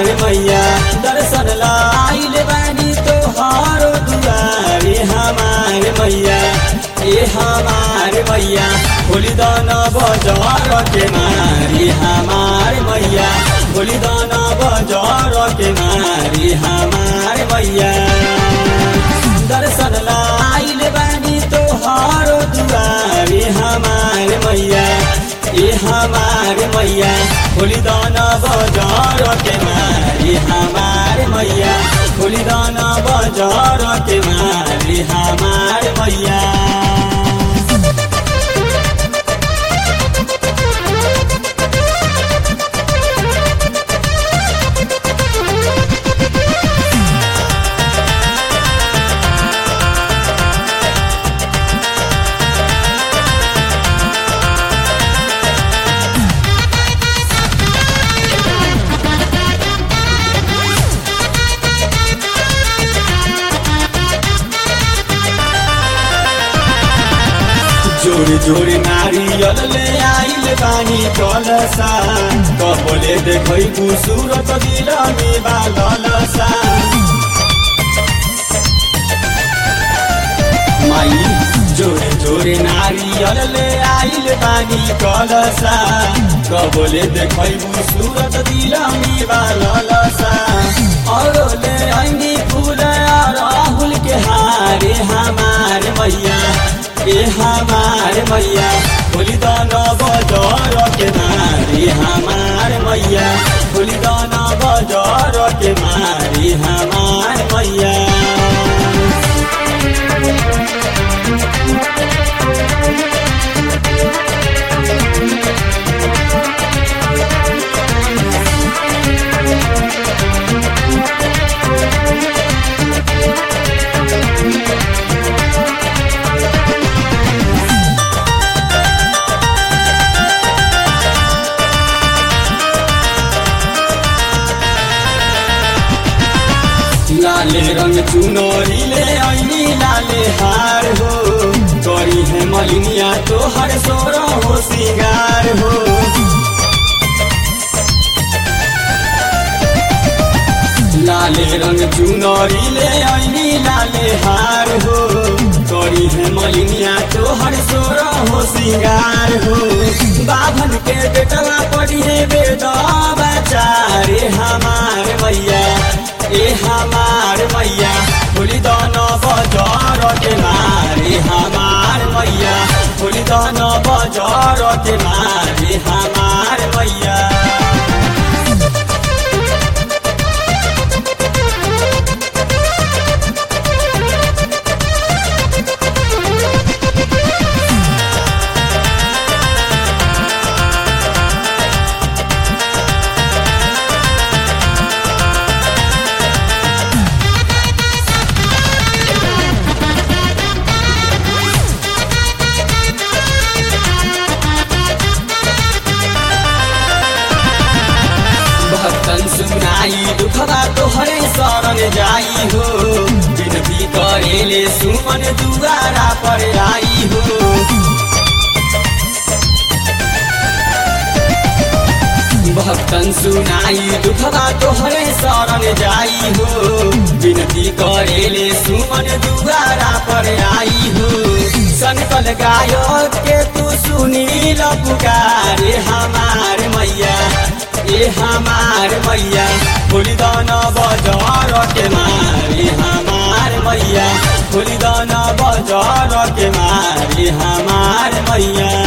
हमार मैया दर्शन लाइल बानी तोहारो दुआरे हमार मैया ए हमार मैया होली दान बजार के मारी हमार मैया होली दान बजार के मारी हमार मैया दर्शन लाइल बानी तोहारो दुआरे हमार मैया ए हमार मैया होली दाना बजार के मारी हमार मैया होली दाना बजार के मारी हमार मैया जोड़ी जोड़ी नारियल ले आइल बानी कलसा कबले देखै सूरत दिल में बालसा माई जोड़े जोड़े नारियल ले आइल बानी कलसा कबले देखै सूरत दिल में बालसा और ले आइनी फूल राहुल के हारे हमार मैया ए हमार मैया होली दाना बजार के मारी हमार मैया होली दाना बजार के मारी हमार मैया लाले रंग चुनरी ले ऐनी लाले हार हो करी है मलिनिया तो हर सोर हो सिंगार हो लाले रंग चुनरी ले ऐनी लाले हार हो करी है मलिनिया तो हर सोर हो सिंगार हो बाभन के बेटवा पड़ी है बेदा बचारे हमार मैया ए हमार मैया होली दाना बजार के मारे हमार मैया होली दाना बजार के मारे हमार मैया भक्तन सुनाई दुखबा तोहरे शरण जाई हो विनती करेले सुमन दुआरा पर आई हो भक्तन सुनाई दुखबा तोहरे शरण जाई हो विनती करेले सुमन दुआरा पर आई हो संकल गायक के तू सुनील पुकारे हमार मैया ए हमार मैया होली दाना बजार के मारी हमार मैया होली दाना बजार के मारी हमार मैया